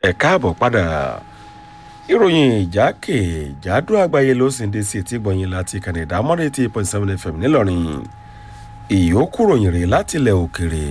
ẹ káàbọ̀ padà ìròyìn ìjákèjádò àgbáyé ló sì ń dé sí etí gbọ̀nyìn láti kànìdá mọ́rẹ́ eighty point seven fm ńìlọrin ìyókù ròyìn rèé láti ilẹ̀ òkèrè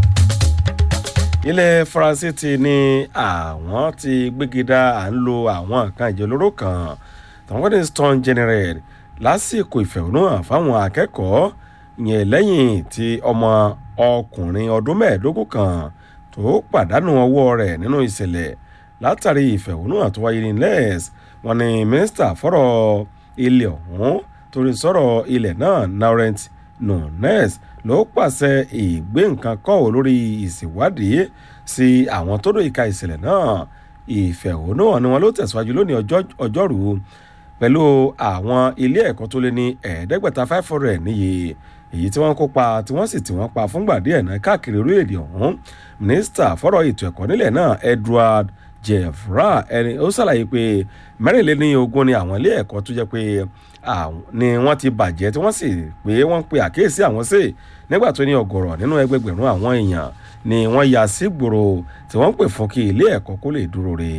ilẹ̀ faransé ti ní àwọn ti gbégidá à ń lo àwọn nǹkan ìjẹ olóró kan tàwọn ní stone general lásìkò ìfẹ̀hónúhàn fáwọn akẹ́kọ̀ọ́ yẹn lẹ́yìn tí ọmọ ọkùnrin ọdún mẹ́ẹ̀ẹ́dógún kan tó pàdánù ọwọ́ rẹ̀ nínú ìṣẹ̀lẹ̀ látàrí ìfẹ̀hónúhàn tó wáyé ní les wọn ni mínísítà fọ́rọ̀ ilẹ̀ ọ̀hún torí sọ̀rọ̀ ilẹ̀ náà laurent nunes ló pàṣẹ ìgbé nǹkan kọ́ ò lórí ìṣèwádìí sí àwọn tó dòyìí ka ìṣẹ̀lẹ̀ náà ìfẹ̀hónúhàn ni wọn ló tẹ̀síwájú lónìí ọjọ́rú pẹ̀lú àwọn ilé ẹ̀kọ́ tó lé ní ẹ̀ẹ́dẹ́gbẹ̀ta five hundred níye èyí tí wọ́n kópa tí wọ́n sì tí wọ́n pa fúngbà díẹ̀ náà káàkiri orílẹ̀-èdè ọ̀hún mínísítà fọ́rọ̀ ètò ẹ̀kọ́ nílẹ̀ náà edward jeffra ẹni ó ṣàlàyé pé mẹ́rìnléní ogún ni àwọn ilé ẹ̀kọ́ tó jẹ́ pé ni wọ́n ti bàjẹ́ tí wọ́n sì pé wọ́n pe àkíyèsí àwọn sí nígbà tó ní ọgọ̀rọ̀ nínú ẹgbẹgbẹ̀rún àwọn èèyàn ni wọ́n ya sí gbòòrò tí wọ́n pè fún kí ilé ẹ̀kọ́ kó lè dúró re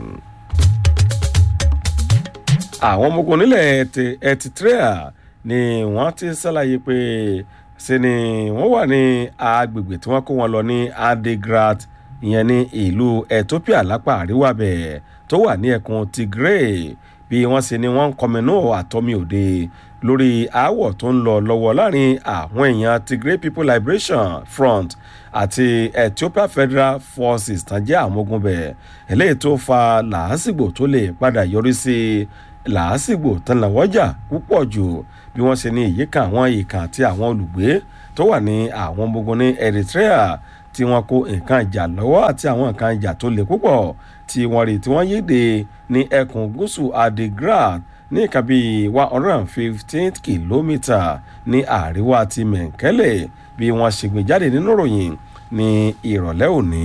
àwọn ọmọ ogun nílẹ̀ eritrea ni wọ́n ti ṣàlàyé pé ṣe ni wọ́n wà ní agbègbè tí wọ́n kó wọn lọ ní adigrat ìyẹn ní ìlú ethiopia lápá àríwá bẹ̀ tó wà ní ẹkùn tigray bí wọ́n ṣe ni wọ́n ń kọminú àtọ́mi òde lórí aáwọ̀ tó ń lọ lọ́wọ́ láàrin àwọn èèyàn tigray people liberation front àti ethiopia federal forces tán jẹ́ àwọn ogun bẹ̀ eléyìí tó fa làásìgbò tó lè padà yọrí sí làásìgbò tán làwọ́jà púpọ̀ jù bí wọ́n ṣe ní ìyíká àwọn ìkà àti àwọn olùgbé tó wà ní àwọn ọmọ ogun ní eritrea tí wọ́n kó nǹkan ìjà lọ́wọ́ àti àwọn nǹkan ìjà tó le púpọ̀ tí wọ́n rí tí wọ́n yéde ní ẹkùn gúúsù adigrad ní nǹkan bíi one hundred and fifteen kìlómítà ní àríwá ti mẹ̀ǹkẹ́lẹ̀ bí wọ́n ṣe gbé jáde nínú ìròyìn ní ìrọ̀lẹ́ òní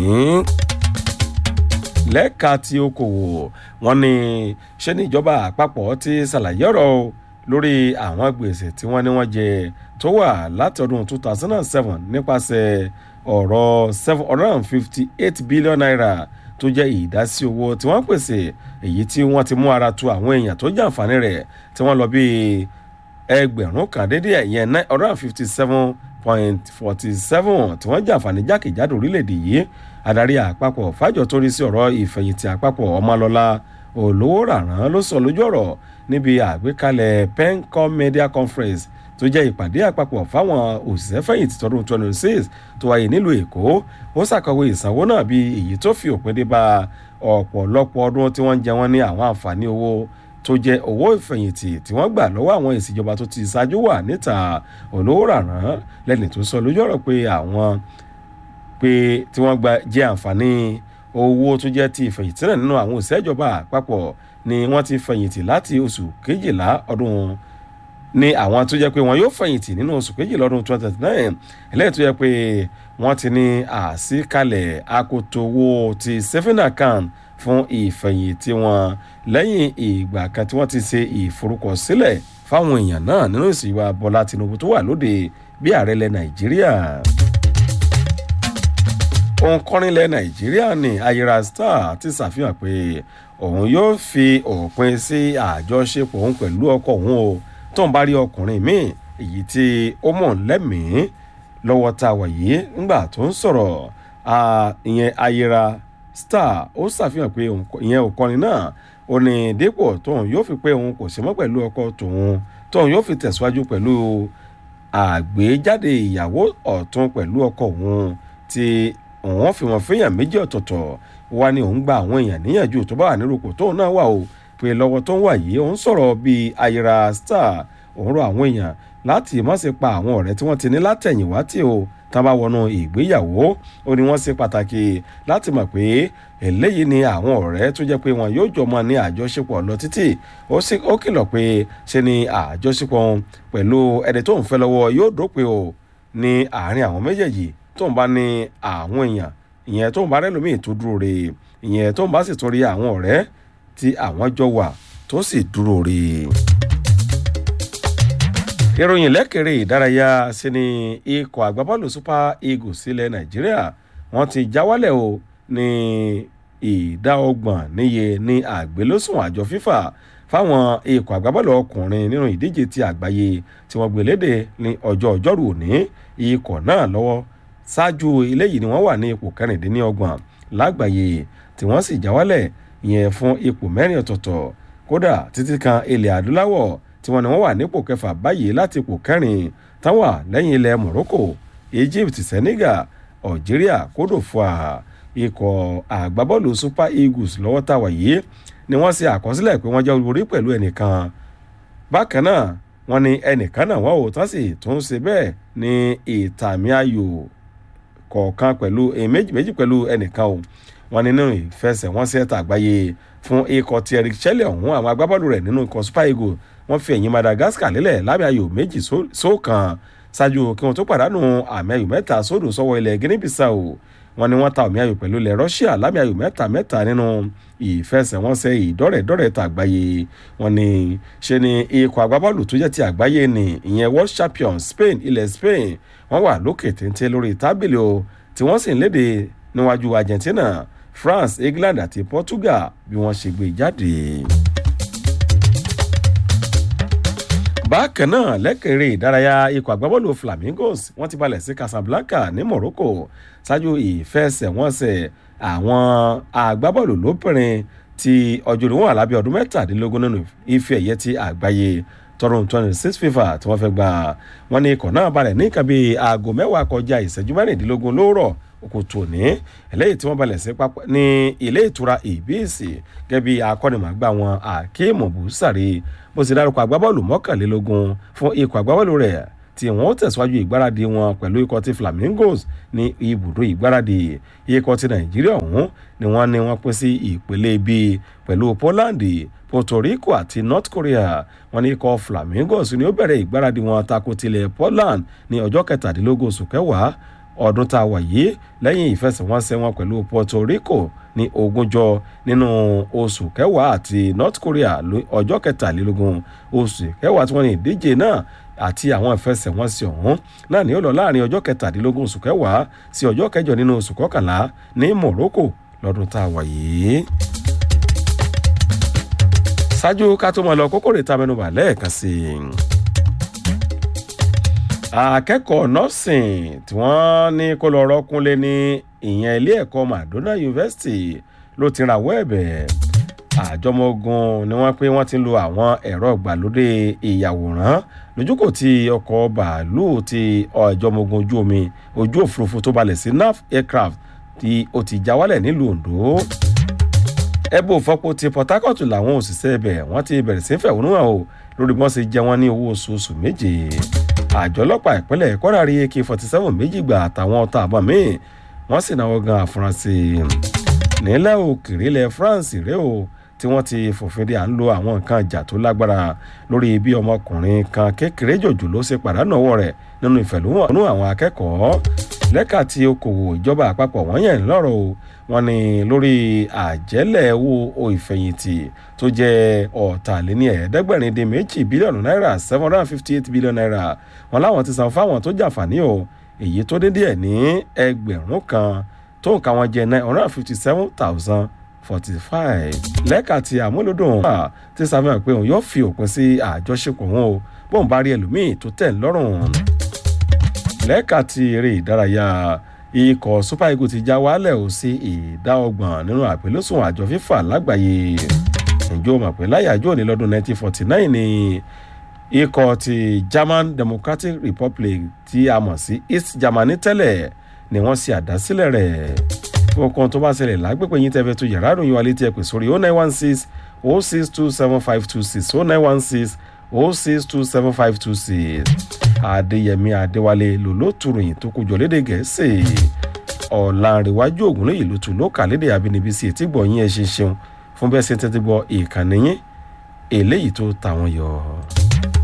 lẹ́ka tí okòwò wọn ni ṣé ní ìjọba àpapọ̀ ti ṣàlàyé ọ̀rọ̀ lórí àwọn gbèsè tí wọ́n ní wọ́n jẹ tó wà láti ọdún two thousand and seven nípasẹ̀ ọ̀rọ̀ seven hundred and fifty eight billion naira tó jẹ́ ìdásí owó tí wọ́n pèsè èyí tí wọ́n ti mú ara tu àwọn èèyàn tó jàǹfààní rẹ̀ tí wọ́n lọ bí ẹgbẹ̀rún kan dédé ẹ̀yẹn nine hundred and fifty seven point forty seven tí wọ́n jàǹfààní jákèjádò orílẹ̀-èdè yìí adarí àpapọ̀ fájọ tó rí sí ọ̀rọ̀ ìfẹ̀yìntì àpapọ̀ ọmọlọ́lá olówó ràrán ló sọ lójú ọ̀rọ̀ níbi àgbékalẹ̀ pencom media conference tó jẹ́ ìpàdé àpapọ̀ fáwọn òṣìṣẹ́ fẹ̀yìntì tọdún twenty six tó wáyé nílùú èkó ó ṣàkọwé ìsanwó náà bí èyí tó fi òpin dé bá ọ̀pọ̀lọpọ̀ ọdún tí wọ́n ń jẹ wọ́n ní àwọn àǹfààní owó tó jẹ́ owó ìfẹ̀yìntì tí wọ́n gbà lọ́wọ́ àwọn ìṣèjọba tó ti ṣáájú wà níta olówó ràrán lẹ́ni tó sọ lójú ọ̀rọ̀ pé àwọn pé tí wọ́n gba jẹ́ àǹfààní owó tó jẹ́ ti ìfẹ̀yìntì náà nínú àwọn òṣìṣẹ́ ìjọba àpapọ̀ ni wọ́n ti fẹ̀yìntì láti oṣù kejìlá ọdún ní àwọn tó jẹ́ pé wọ́n yóò fẹ̀yìntì nínú oṣù kejìlá ọdún twenty twenty nine eléyìí tó jẹ́ pé wọ́n ti ní àsíkalẹ̀ akoto owó ti saving account fún ìfẹ̀yìntì wọn lẹ́yìn ìgbà kan tí wọ́n ti ṣe ìforúkọsílẹ̀ fáwọn èèyàn náà nínú ìsìnwá bọ́lá tinubu tó wà lóde bí ààrẹ ilẹ̀ nàìjíríà òǹkọrin ilẹ̀ nàìjíríà ní ayira star ti ṣàfihàn pé òun yóò fi òpin sí àjọṣepọ̀ òun pẹ̀lú ọkọ òun o tó ń bá rí ọkùnrin míì èyí tí ó mọ̀ lẹ́mìí lọ́wọ́ tá a wà yìí nígbà tó ń sọ̀rọ̀ ìyẹn ayira star ó ṣàfihàn pé ìyẹn òǹkọrin náà ó ní dípò tóun yóò fi pé òun kò sí mọ́ pẹ̀lú ọkọ tòun tóun yóò fi tẹ̀síwájú pẹ̀lú àgbéjáde ìyàwó ọ̀tún pẹ̀lú ọkọ òun tí òun fi wọn fẹ́yàn méjì ọ̀tọ̀ọ̀tọ̀ wá ní òun gba àwọn èèyàn níyànjú tó bá wà nírúkọ tóun náà wà o pé lọ́wọ́ tó ń wà yìí òun sọ̀rọ̀ bíi ayira star òun rọ àwọn èèyàn láti má ṣe pa àwọn ọ̀rẹ́ tí wọ́n ti ní látẹ̀yìnwá tí o tá a bá wọnú ìgbéyàwó ó ní wọ́n ṣe pàtàkì láti mọ̀ pé eléyìí ni àwọn ọ̀rẹ́ tó jẹ́ pé wọn yóò jọ mọ ní àjọṣepọ̀ lọ títì ó kìlọ̀ pé ṣe ni àjọṣepọ̀ pẹ̀lú ẹni tó ń fẹ́ lọ́wọ́ yóò dópin o ní àárín àwọn méjèèjì tó ń bá ní àwọn èèyàn ìyẹn tó ń bá rẹ́lòmíì tó dúró re ìyẹn tó ń bá sì torí àwọn ọ̀rẹ́ tí àwọn jọ wà tó sì dúró re. ìròyìn lẹ́kẹ̀rẹ́ ìdárayá sí ni ikọ̀ àgbábọ́ọ̀lù super eagles sílẹ̀ nàìjíríà wọ́n ti jáwálẹ̀ o ní ìdá ọgbọ̀n níye ní àgbélósùn àjọ fífà fáwọn ikọ̀ àgbábọ́ọ̀lù ọkùnrin nínú ìdíje ti àgbáyé tí wọ́n gbé léde ní ọjọ́ ọjọ́rú òní ikọ̀ náà lọ́wọ́ ṣáájú eléyìí ni wọ́n wà ní ipò kẹrìndínlọ́gbọ̀n lágbàáyé tí wọ́n sì já wálẹ̀ yẹn fún ipò mẹ́rin ọ̀tọ̀ọ̀tọ̀ kódà títí kan ilẹ̀ adúláwọ̀ tí wọ́n ní wọ́n wà nípò kẹfà báyìí láti ipò kẹrin táwọn wà lẹ́yìn ilẹ̀ morocco egypt senegal algeria kódòfà ikọ̀ àgbábọ́ọ̀lù super eagles lọ́wọ́ táwa yìí ni wọ́n ṣe àkọsílẹ̀ pé wọ́n jẹ́ olórí pẹ̀lú ẹnìkan bákan náà wọ́n ní ẹnìkan náà wọ́n ò tán sì tún ṣe bẹ́ẹ̀ ní ìtàmì ayò kọ̀ọ̀kan pẹ̀lú méjì méjì pẹ̀lú ẹnìkan o wọ́n ní nínú ìfẹsẹ̀wọnsẹ̀ tàgbáyé fún ikọ̀ ti eric chelle ọ̀hún àwọn agbábọ́ọ̀lù rẹ̀ nínú ikọ̀ super eagles wọ́n fi ẹ̀yìn madagascar lélẹ̀ lábẹ́ ayò méjì sóòkan ṣáájú kí wọ́n tó pàdánù àmì ayò mẹ́ta sódò sọ́wọ́ ilẹ̀ guinea bissau wọ́n ní wọ́n ta àmì ayò pẹ̀lú ilẹ̀ russia lábẹ́ ayò mẹ́ta mẹ́ta nínú ìfẹsẹ̀wọnsẹ̀ ìdọ́rẹ̀dọ́rẹ̀ tàgbáyé wọ́n ní ṣe ni ikọ̀ agbábọ́ọ̀lù tó jẹ́ ti àgbáyé ni ìyẹn world champion spain ilẹ̀ spain wọ́n wà lókè téńté lórí tábìlì o tí wọ́n sì ń léde níwájú argentina france england àti portugal bí wọ́n ṣe gbé jáde. bákan náà lẹ́kẹ̀rẹ́ ìdárayá ikọ̀ àgbábọ́ọ̀lù flamingos wọ́n ti balẹ̀ sí casablanca ní morocco ṣáájú ìfẹsẹ̀wọnsẹ̀ àwọn agbábọ́ọ̀lù lóbìnrin tí ọjọ́ orí wọn wà lábẹ́ ọdún mẹ́tàdínlógún nínú ife ẹ̀yẹ ti àgbáyé tọdún twenty six fifa tí wọ́n fẹ́ gbà wọ́n ní ikọ̀ náà balẹ̀ ní nǹkan bíi aago mẹ́wàá kọjá ìṣẹ́jú mẹ́rìndínlógún lóòrọ̀ òkùtù òní eléyìí tí wọ́n balẹ̀ sí pápá ní ilé ìtura ìbíìsì gẹ́gẹ́ bí akọ́nìmọ̀gbà wọn akeem busari bó ti dárúkọ agbábọ́ọ̀lù mọ́kànlélógún fún ikọ̀ agbábọ́ọ̀lù rẹ̀ tí wọ́n ó tẹ̀síwájú ìgbáradì wọn pẹ̀lú ikọ̀ ti flamingos ní ibùdó ìgbáradì ikọ̀ ti nàìjíríà ọ̀hún ni wọ́n ní wọ́n pín sí ìpele bíi pẹ̀lú poland puerto rico àti north korea wọ́n ní ikọ̀ flamingos ni ó bẹ̀rẹ̀ ìgbáradì wọn tako tilẹ̀ poland ní ọjọ́ kẹtàdínlógún oṣù kẹwàá ọdún tá a wà yìí lẹ́yìn ìfẹsẹ̀wọnsẹ̀ wọn pẹ̀lú puerto rico ní ogúnjọ nínú oṣù kẹwàá àti north korea ọjọ́ kẹtàlélógún oṣù kẹwàá tí wọ́n ní ìdíje náà àti àwọn ìfẹsẹ̀wọnsẹ̀ ọ̀hún náà ni ó lọ láàrin ọjọ́ kẹtàdínlógún oṣù kẹwàá sí ọjọ́ kẹjọ nínú oṣù kọkànlá ní morocco lọ́dún tá a wà yìí. ṣáájú ká tó mọ̀ lọ kókó rè ta mẹ́nubà lẹ́ẹ̀kan sí i akẹ́kọ̀ọ́ nọ́ọ̀sìn tí wọ́n ní kó lọ rọ́kúnlé ní ìyẹn ilé ẹ̀kọ́ madonna university ló ti rawọ́ ẹ̀bẹ̀ àjọmọ́gun ni wọ́n pé wọ́n ti ń lo àwọn ẹ̀rọ ìgbàlódé ìyàwòrán lójúkò tí ọkọ̀ bàálù ti àjọmọ́gun ojú omi ojú òfurufú tó balẹ̀ sí naf aircraft tí ó ti já wálẹ̀ nílùú ondo ẹbú òfọ́pọ̀ ti port harcourt làwọn òṣìṣẹ́ ibẹ̀ wọ́n ti bẹ̀rẹ̀ sí fẹ̀hónú hàn o lórí bí wọ́n ṣe jẹ wọ́n ní owó oṣooṣù méje àjọ ọlọ́pàá ìpínlẹ̀ kwara rí ak forty seven méjì gbà àtàwọn ọ̀tá àbọ̀ míì wọ́n sì náwó gan àfúrásì nílẹ̀ òkèèrè ilẹ̀ france rèé o tí wọ́n ti fòfin de à ń lo àwọn nǹkan ìjà tó lágbára lórí bí ọmọkùnrin kan kékeré jòjò ló ṣe pàdánù ọwọ́ rẹ̀ nínú ìfẹ̀lúwọ̀n àwọn akẹ́kọ̀ọ́ lẹ́ka tí okòwò ìjọba àpapọ̀ wọ́n yẹn lọ́rọ̀ o wọ́n ní lórí àjẹ́lẹ̀ owó ìfẹ̀yìntì tó jẹ́ ọ̀tàléní ẹ̀ẹ́dẹ́gbẹ̀rin dín méjì bílíọ̀nù náírà seven hundred and fifty eight billion naira wọn láwọn ti san fáwọn tó jàǹfààní o èyí tó dín díẹ̀ ní ẹgbẹ̀rún kan tó nǹkan wọn jẹ́ nine hundred and fifty seven thousand forty five lẹ́ka tí àmúlòdùn ti sàfihàn pé òun yóò fi òpin sí àjọṣepọ̀ wọn o bóun bá rí ẹlòmíì tó tẹ̀ lọ́rùn lẹ́ka tí eré ìdárayá ikọ̀ super eagles ti já wálẹ̀ ò sí ìdá ọgbọ̀n nínú àpélósùn àjọ fífà lágbàáyé ǹjọ́ mọ̀ pé láyàjọ́ ní lọ́dún 1949 ni ikọ̀ ti german democratic republic tí a mọ̀ sí east germany tẹ́lẹ̀ ni wọ́n ṣe àdásílẹ̀ rẹ̀ fọkàn tó bá ṣẹlẹ̀ lágbègbè yín tẹ́fẹ́ tó yàrá ìròyìn wa létí ẹ pè sórí 0916 0627526 0916 0627526 adéyẹmí adéwálé lòlótùròyìn tó kójọ lédè gẹ̀ẹ́sì ọ̀làǹrẹ̀wájú ògúnlẹ̀yìn ló tún ló kà lédè abínibí sí etí gbọ̀nyìn ẹ̀ ṣe ṣeun fún bẹ́ẹ̀ ṣe tẹ́tí gbọ́ ìkànnì yín eléyìí tó tàwọn yọ.